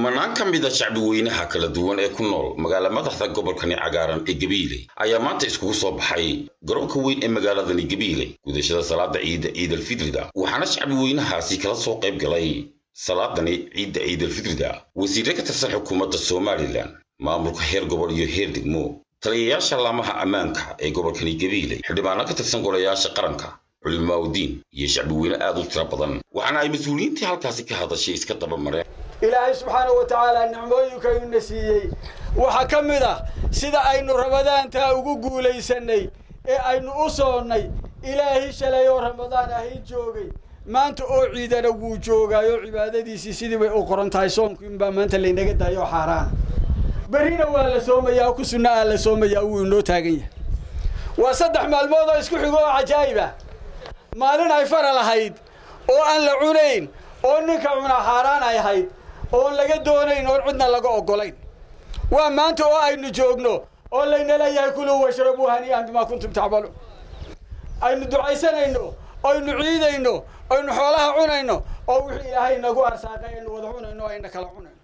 kumanaan ka mid a shacbi weynaha kala duwan ee ku nool magaala madaxda gobolkani cagaaran ee gabiile ayaa maanta iskugu soo baxay garoonka weyn ee magaaladani gabiile gudashada salaada ciidda ciidalfidrida waxaana shacbi weynahaasi kala soo qayb galay salaadani ciidda ciidalfidrida wasiirre ka tirsan xukuumadda somalilan maamulka heer gobol iyo heer degmo taliyayaasha laamaha ammaanka ee gobolkani gabiile xildhibaano ka tirsan golayaasha qaranka culimaaudiin iyo shacbi weyne aad u tiro badan waxaana ay mas-uuliyiintii halkaasi ka hadashay iska daba mareen ilaahay subxaanahu wa tacaala nicmooyinkayuna siiyey waxaa ka mid ah sida aynu ramadaantaa ugu guulaysanay ee aynu u soonnay ilaahay shalay oo ramadaan ahay joogay maanta oo ciidana wuu joogaayo cibaadadiisii sidii bay u qoran tahay soomku inbaa maanta laynaga daayo xaaraana berrina waa la soomayaa ku sunna ah la soomayaa wuu inoo taagan yahay waa saddex maalmood oo isku xigo oo cajaa'ib ah maalin ay fara lahayd oo aan la cunayn oo ninka cunaa xaaraan ay ahayd oon laga doonayn oon cidna laga oggolayn waa maanta oo aynu joogno oo layna leeyahay kuluu washrabuu hanii'an bimaa kuntum tacmaluun aynu ducaysanayno aynu ciidayno aynu xoolaha cunayno oo wixii ilaahay nagu arsaaqay aynu wada cunayno o ayna kala cunayno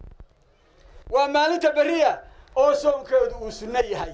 waa maalinta berriya oo soomkeedu uu sunno yahay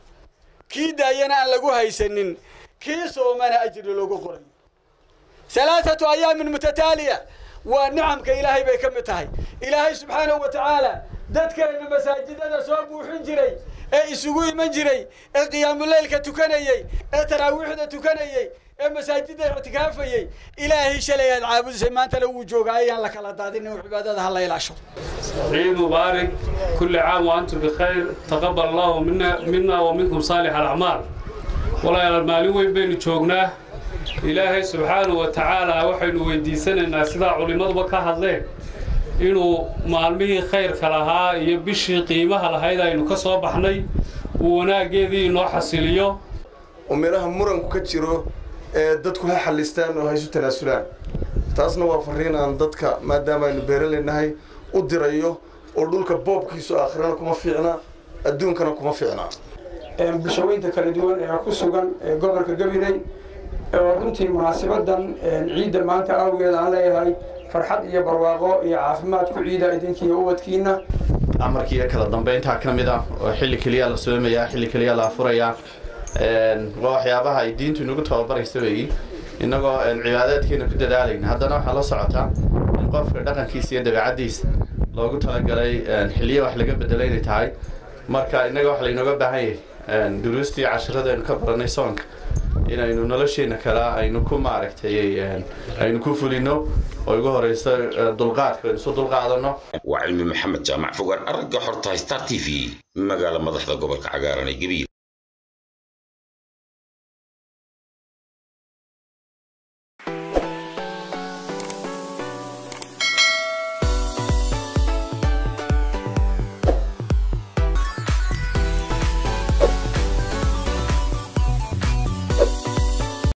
kii daayana aan lagu haysanin kii soomana ajri loogu qorayo halaathatu ayaamin mutataaliya waa nicamka ilaahay bay ka mid tahay ilaahay subxaanahu wa tacaala dadkeenna masaajidada soo buuxin jiray ee isugu iman jiray ee qiyaamuleylka tukanayey ee taraawiixda tukanayey ee masaajidda ictikaafayey ilaahay shalay aad caabudisay maantana wuu joogaa ayaan la kala daadin in cibaadada ha la ilaasho ciid mubaarak kulli caam wa antum bikhayr taqabal allahu mina mina wa minkum saalix alacmaal walaalayaal maalin weyn baynu joognaa ilaahay subxaanahu wa tacaala waxaynu weydiisanaynaa sidaa culimmaduba ka hadleen inuu maalmihii khayrka lahaa iyo bishii qiimaha lahayd aynu ka soo baxnay uu wanaaggeedii inoo xasiliyo oo meelaha muranku ka jiro ee dadku ha xallistaan oo ha isu tanaasulaan taasna waa farriin aan dadka maadaama aynu beeraleynahay u dirayo oo dhulka boobkiisu aakhirana kuma fiicna adduunkana kuma fiicna bulshaweynta kala duwan ee ku sugan ee gobolka gabiley oo runtii munaasabadan ciidda maanta awgeed aan leeyahay farxad iyo barwaaqo iyo caafimaad ku ciida idinkiiyo ubadkiina amarkiiyo kala dambeyntaa ka mid ah oo xilli keliya la soomayaa xilli keliya la afurayaa waa waxyaabaha ay diintu inagu tababaraysa weeyi innagoo cibaadaadkeena ku dadaalayna haddana waxaa la socotaa in qofka dhaqankiisa iyo dabeecaddiisa loogu talagalay xilliya wax laga bedelo inay tahay marka innaga waxa laynooga baahan yahay duruustii casharada aynu ka baranay soonka inaynu nolosheena kale aynu ku maaragtay aynu ku fulino oo ugu horeyso dulqaadka aynu isu dulqaadano waa cilmi maxamed jaamac fogaan aragga xortahay star t v magaala madaxda gobolka cagaaran ee gabiil